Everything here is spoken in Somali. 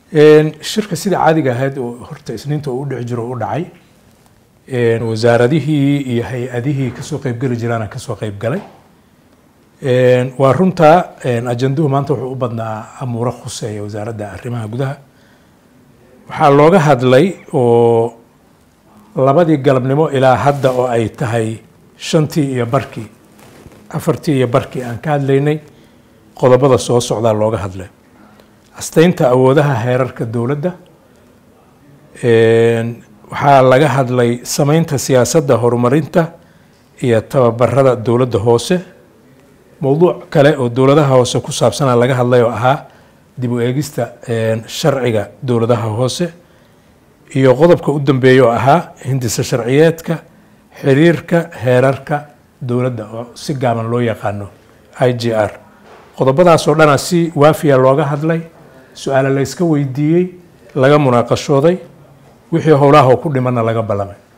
shirka sida caadiga ahayd oo horta isniinta uu u dhici jiro u dhacay wasaaradihii iyo hay-adihii kasoo qeybgeli jiraana kasoo qeybgalay waa runtaa ajanduhu maanta wuxuu u badnaa amuuro khuseeya wasaaradda arrimaha gudaha waxaa looga hadlay oo labadii galabnimo ilaa hadda oo ay tahay shantii iyo barkii afartii iyo barkii aan ka hadlaynay qodobada soo socdaa looga hadlay asteynta awoodaha heerarka dowladda waxaa laga hadlay sameynta siyaasadda horumarinta iyo tababarada dowladda hoose mowduuc kale oo dowladaha hoose ku saabsanaa laga hadlay oo ahaa dib u eegista sharciga dowladaha hoose iyo qodobka u dambeeya oo ahaa hindisa sharciyeedka xiriirka heerarka dowladda oo si gaaban loo yaqaano i g r qodobadaasoo dhana si waafiya looga hadlay su-aale la yska weydiiyey laga munaaqashooday wixii howlaha oo ku dhimanna laga ballamay